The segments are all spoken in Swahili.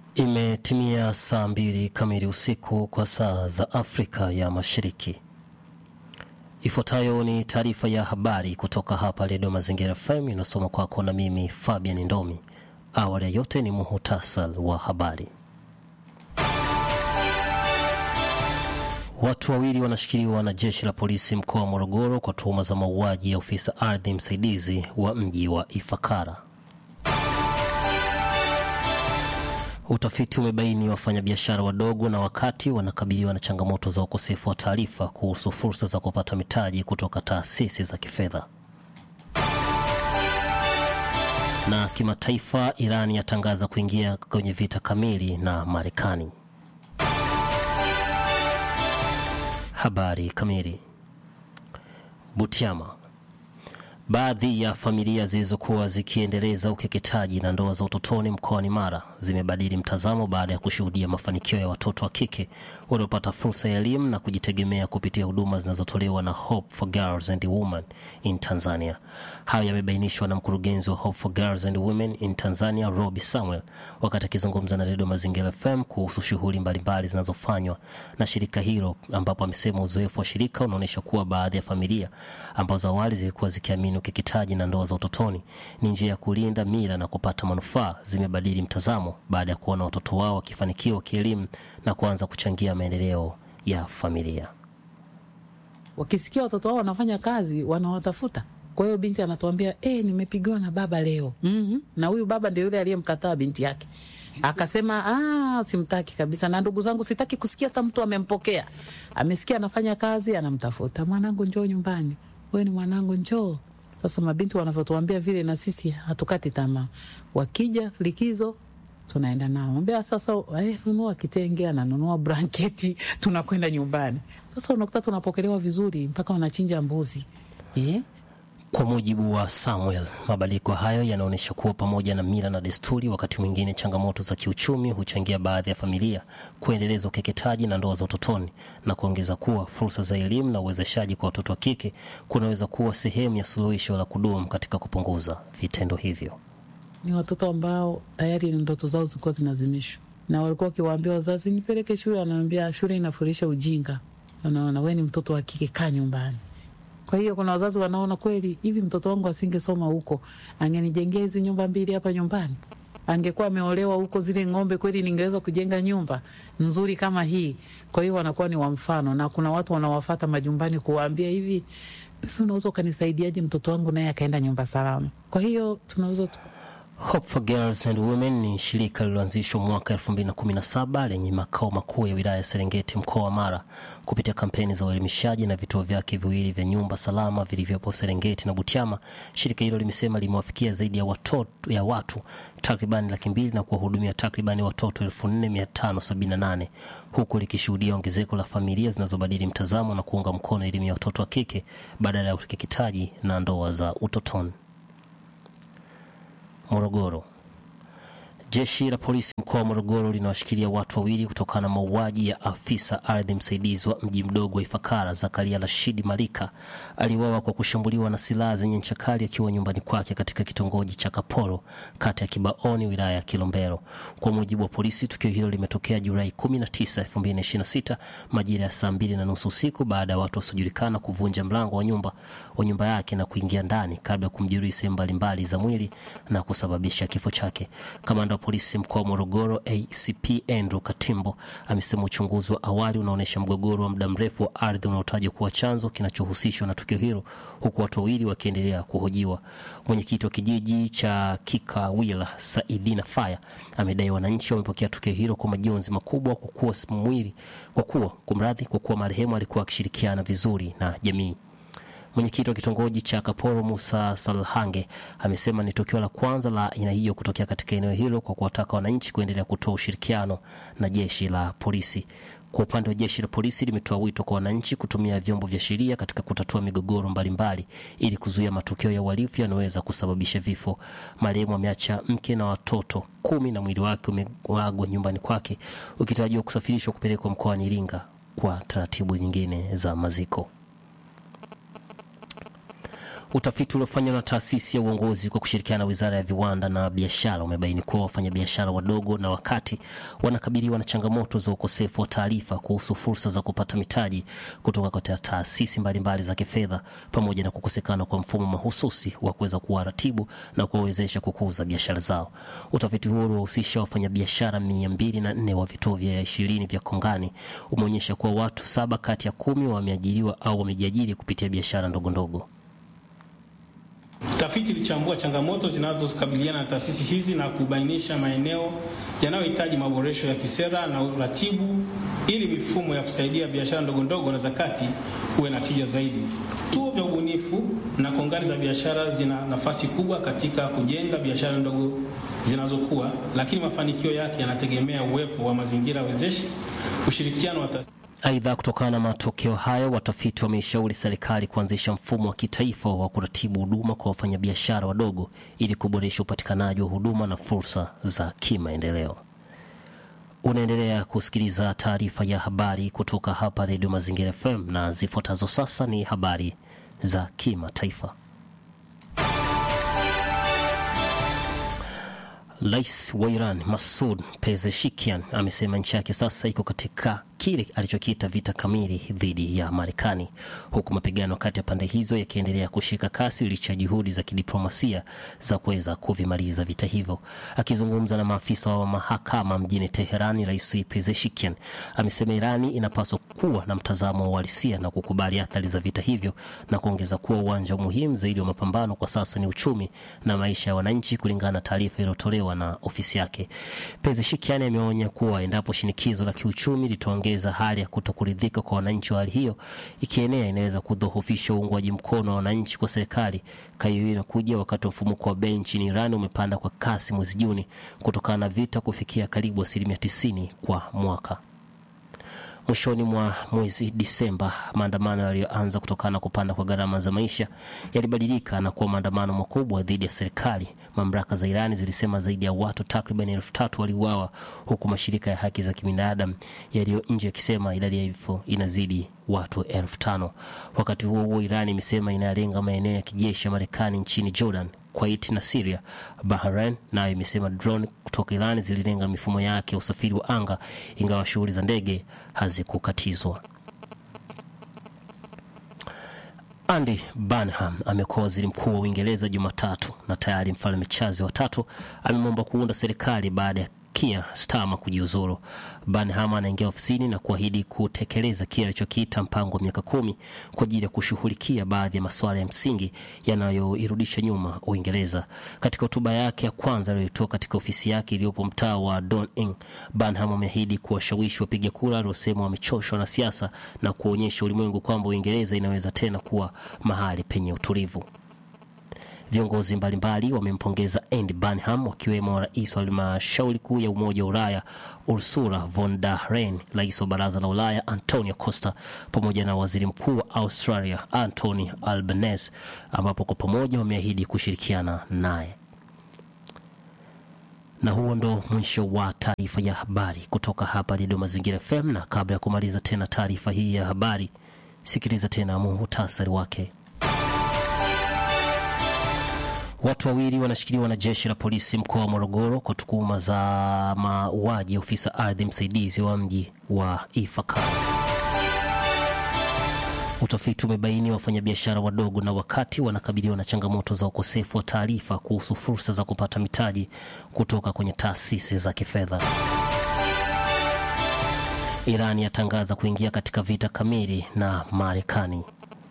Imetimia saa mbili kamili usiku kwa saa za Afrika ya Mashariki. Ifuatayo ni taarifa ya habari kutoka hapa Redio Mazingira FM inasoma kwako na mimi Fabian Ndomi. Awali ya yote ni muhutasal wa habari. Watu wawili wanashikiliwa na jeshi la polisi mkoa wa Morogoro kwa tuhuma za mauaji ya ofisa ardhi msaidizi wa mji wa Ifakara. Utafiti umebaini wafanyabiashara wadogo na wakati wanakabiliwa na changamoto za ukosefu wa taarifa kuhusu fursa za kupata mitaji kutoka taasisi za kifedha. Na kimataifa, Iran yatangaza kuingia kwenye vita kamili na Marekani. Habari kamili. Butiama. Baadhi ya familia zilizokuwa zikiendeleza ukeketaji na ndoa za utotoni mkoani Mara zimebadili mtazamo baada ya kushuhudia mafanikio ya watoto wa kike waliopata fursa ya elimu na kujitegemea kupitia huduma zinazotolewa na Hope for Girls and Women in Tanzania. Hayo yamebainishwa na mkurugenzi wa Hope for Girls and Women in Tanzania, Robi Samuel, wakati akizungumza na Redio Mazingira FM kuhusu shughuli mbalimbali zinazofanywa na shirika hilo, ambapo amesema uzoefu wa shirika unaonyesha kuwa baadhi ya familia ambazo awali zilikuwa zikiamini ukeketaji na ndoa za utotoni ni njia ya kulinda mila na kupata manufaa zimebadili mtazamo baada ya kuona watoto wao wakifanikiwa kielimu na kuanza kuchangia maendeleo ya familia. Wakisikia watoto wao wanafanya kazi, wanawatafuta. Kwa hiyo binti anatuambia eh, nimepigiwa na baba leo. mm-hmm. na huyu baba ndio yule aliyemkataa binti yake akasema ah, simtaki kabisa, na ndugu zangu sitaki kusikia hata mtu amempokea. Amesikia anafanya kazi, anamtafuta mwanangu, njoo nyumbani, wewe ni mwanangu, njoo sasa mabinti wanavyotuambia vile, na sisi hatukati tamaa. Wakija likizo tunaenda nao, ambia sasa, eh, nunua kitenge, ananunua blanketi, tunakwenda nyumbani. Sasa unakuta tunapokelewa vizuri mpaka wanachinja mbuzi eh? Kwa mujibu wa Samuel, mabadiliko hayo yanaonyesha kuwa pamoja na mila na desturi, wakati mwingine changamoto za kiuchumi huchangia baadhi ya familia kuendeleza ukeketaji na ndoa za utotoni, na kuongeza kuwa fursa za elimu na uwezeshaji kwa watoto wa kike kunaweza kuwa sehemu ya suluhisho la kudumu katika kupunguza vitendo hivyo. Ni watoto ambao tayari ndoto zao zilikuwa zinazimishwa, na walikuwa wakiwaambia wazazi, nipeleke shule, anaambia shule inafundisha ujinga. Unaona, we ni mtoto wa kike, kaa nyumbani. Kwa hiyo kuna wazazi wanaona kweli hivi, mtoto wangu asingesoma huko, angenijengea hizi nyumba mbili hapa nyumbani, angekuwa ameolewa huko, zile ng'ombe kweli, ningeweza kujenga nyumba nzuri kama hii. Kwa hiyo wanakuwa ni wa mfano, na kuna watu wanawafata majumbani kuwaambia hivi, hivi unaweza ukanisaidiaje mtoto wangu naye akaenda nyumba salama. Kwa hiyo tunaweza Hope for Girls and Women ni shirika lililoanzishwa mwaka 2017 lenye makao makuu ya wilaya ya Serengeti mkoa wa Mara kupitia kampeni za uelimishaji na vituo vyake viwili vya nyumba salama vilivyopo Serengeti na Butiama. Shirika hilo limesema limewafikia zaidi ya, watoto, ya watu takribani laki mbili na kuwahudumia takribani watoto 4578 huku likishuhudia ongezeko la familia zinazobadili mtazamo na kuunga mkono elimu ya watoto wa kike badala ya ukeketaji na ndoa za utotoni. Morogoro. Jeshi la polisi mkoa wa Morogoro linawashikilia watu wawili kutokana na mauaji ya afisa ardhi msaidizi wa mji mdogo wa Ifakara, Zakaria Rashidi Malika aliuawa kwa kushambuliwa na silaha zenye ncha kali akiwa nyumbani kwake katika kitongoji cha Kaporo, kata ya Kibaoni, wilaya ya Kilombero. Kwa mujibu wa polisi, tukio hilo limetokea Julai 19, 2026 majira ya saa mbili na nusu usiku baada ya watu wasiojulikana kuvunja mlango wa nyumba wa nyumba yake na kuingia ndani kabla ya kumjeruhi sehemu mbalimbali za mwili na kusababisha kifo chake. Kamanda wa polisi mkoa wa Morogoro ACP Andrew Katimbo amesema uchunguzi wa awali unaonyesha mgogoro wa muda mrefu wa ardhi unaotajwa kuwa chanzo kinachohusishwa na tukio hilo, huku watu wawili wakiendelea kuhojiwa. Mwenyekiti wa kijiji cha Kikawila Saidina Faya amedai wananchi wamepokea tukio hilo kwa majonzi makubwa, kwa kuwa mwili kwa kuwa kumradhi, kwa kuwa marehemu alikuwa akishirikiana vizuri na jamii. Mwenyekiti wa kitongoji cha Kaporo Musa Salhange amesema ni tukio la kwanza la aina hiyo kutokea katika eneo hilo, kwa kuwataka wananchi kuendelea kutoa ushirikiano na jeshi la polisi. Kwa upande wa jeshi la polisi limetoa wito kwa wananchi kutumia vyombo vya sheria katika kutatua migogoro mbalimbali ili kuzuia matukio ya uhalifu yanayoweza kusababisha vifo. Marehemu ameacha mke na watoto kumi na mwili wake umeagwa nyumbani kwake ukitarajiwa kusafirishwa kupelekwa mkoani Iringa kwa taratibu nyingine za maziko. Utafiti uliofanywa na taasisi ya uongozi kwa kushirikiana na wizara ya viwanda na biashara umebaini kuwa wafanyabiashara wadogo na wakati wanakabiliwa na changamoto za ukosefu wa taarifa kuhusu fursa za kupata mitaji kutoka kwa taasisi mbalimbali za kifedha pamoja na kukosekana kwa mfumo mahususi wa kuweza kuwaratibu na kuwawezesha kukuza biashara zao. Utafiti huo uliwahusisha wafanyabiashara mia mbili na nne wa vituo vya ishirini vya Kongani umeonyesha kuwa watu saba kati ya kumi wameajiriwa au wamejiajiri kupitia biashara ndogo ndogo. Tafiti ilichambua changamoto zinazokabiliana na taasisi hizi na kubainisha maeneo yanayohitaji maboresho ya kisera na uratibu ili mifumo ya kusaidia biashara ndogo ndogo na zakati uwe na tija zaidi. Vituo vya ubunifu na kongani za biashara zina nafasi kubwa katika kujenga biashara ndogo zinazokuwa, lakini mafanikio yake yanategemea uwepo wa mazingira wezeshi, ushirikiano wa taasisi Aidha, kutokana na matokeo hayo, watafiti wameishauri serikali kuanzisha mfumo wa kitaifa wa kuratibu huduma kwa wafanyabiashara wadogo ili kuboresha upatikanaji wa huduma na fursa za kimaendeleo. Unaendelea kusikiliza taarifa ya habari kutoka hapa Redio Mazingira FM na zifuatazo sasa ni habari za kimataifa. Rais wa Iran Masud Pezeshkian amesema nchi yake sasa iko katika kile alichokiita vita kamili dhidi ya Marekani, huku mapigano kati ya pande hizo yakiendelea kushika kasi licha ya juhudi za kidiplomasia za kuweza kuvimaliza vita hivyo. Akizungumza na maafisa wa mahakama mjini Teherani, Rais Pezeshkian amesema Irani inapaswa kuwa na mtazamo wa uhalisia na kukubali athari za vita hivyo, na kuongeza kuwa uwanja muhimu zaidi wa mapambano kwa sasa ni uchumi na maisha ya wananchi, kulingana na taarifa iliyotolewa na ofisi yake. Pezeshkian ameonya kuwa endapo shinikizo la kiuchumi litaongeza hali ya kutokuridhika kwa wananchi wa hali hiyo ikienea, inaweza kudhoofisha uungwaji mkono wa wananchi kwa serikali. Kauli hiyo inakuja wakati wa mfumuko wa bei nchini Iran umepanda kwa kasi mwezi Juni kutokana na vita kufikia karibu asilimia tisini kwa mwaka. Mwishoni mwa mwezi Disemba, maandamano yaliyoanza kutokana na kupanda kwa gharama za maisha yalibadilika na kuwa maandamano makubwa dhidi ya serikali. Mamlaka za Irani zilisema zaidi ya watu takriban elfu tatu waliuawa huku mashirika ya haki za kibinadamu yaliyo nje yakisema idadi ya vifo inazidi watu elfu tano. Wakati huo huo, Irani imesema inayalenga maeneo ya kijeshi ya Marekani nchini Jordan, Kuwait na Syria. Bahrain nayo imesema drone kutoka Iran zililenga mifumo yake ya usafiri wa anga, ingawa shughuli za ndege hazikukatizwa. Andy Burnham amekuwa waziri mkuu wa Uingereza Jumatatu na tayari mfalme Charles wa tatu amemwomba kuunda serikali baada ya Keir Starmer kujiuzuru. Burnham anaingia ofisini na kuahidi kutekeleza kile alichokiita mpango wa miaka kumi kwa ajili ya kushughulikia baadhi ya masuala ya msingi yanayoirudisha nyuma Uingereza. Katika hotuba yake ya kwanza aliyoitoa katika ofisi yake iliyopo mtaa wa Downing, Burnham ameahidi kuwashawishi wapiga kura waliosema wamechoshwa na siasa na kuonyesha ulimwengu kwamba Uingereza inaweza tena kuwa mahali penye utulivu. Viongozi mbalimbali wamempongeza Andy Burnham wakiwemo rais wa halmashauri kuu ya Umoja wa Ulaya Ursula von der Leyen, rais wa Baraza la Ulaya Antonio Costa pamoja na waziri mkuu wa Australia Anthony Albanese, ambapo kwa pamoja wameahidi kushirikiana naye. Na huo ndo mwisho wa taarifa ya habari kutoka hapa Redio Mazingira FM, na kabla ya kumaliza tena taarifa hii ya habari, sikiliza tena muhutasari wake. Watu wawili wanashikiliwa na jeshi la polisi mkoa wa Morogoro kwa tuhuma za mauaji ya ofisa ardhi msaidizi wa mji wa Ifakara. Utafiti umebaini wafanyabiashara wadogo na wakati wanakabiliwa na changamoto za ukosefu wa taarifa kuhusu fursa za kupata mitaji kutoka kwenye taasisi za kifedha. Iran yatangaza kuingia katika vita kamili na Marekani.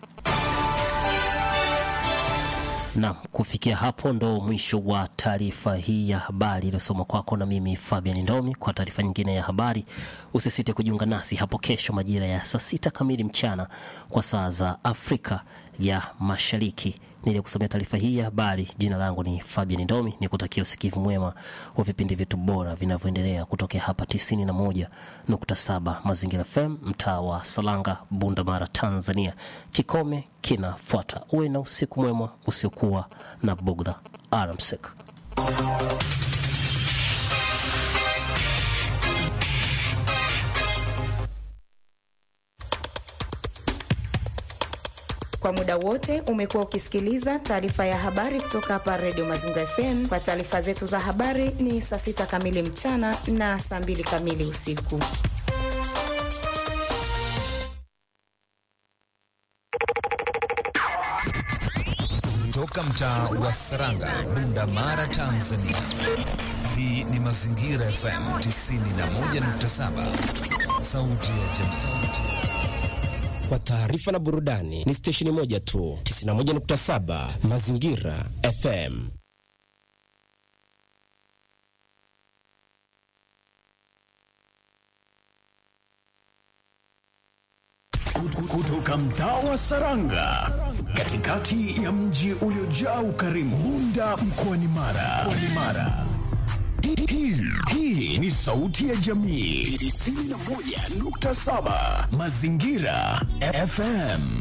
Naam, kufikia hapo ndo mwisho wa taarifa hii ya habari iliyosoma kwako na mimi Fabian Ndomi. Kwa taarifa nyingine ya habari, usisite kujiunga nasi hapo kesho majira ya saa sita kamili mchana kwa saa za Afrika ya Mashariki. Nilikusomea taarifa hii ya habari, jina langu ni Fabian Ndomi, ni kutakia usikivu mwema wa vipindi vyetu bora vinavyoendelea kutokea hapa 91.7 Mazingira FM, mtaa wa Salanga, Bunda Mara, Tanzania. Kikome kinafuata. Uwe na usiku mwema usiokuwa na bugdha. Alamsik. Kwa Kwa muda wote umekuwa ukisikiliza taarifa ya habari kutoka hapa Redio Mazingira FM. Kwa taarifa zetu za habari ni saa sita kamili mchana na saa mbili kamili usiku. Toka mtaa wa Saranga, Bunda Mara, Tanzania. Hii ni Mazingira FM 91.7, sauti ya jamii. Kwa taarifa na burudani ni stesheni moja tu, 91.7 Mazingira FM. Kutoka mtaa wa Saranga, katikati ya mji uliojaa ukarimu, Bunda mkoani Mara. Mara. Hii, hii ni sauti ya jamii 91.7 Mazingira FM.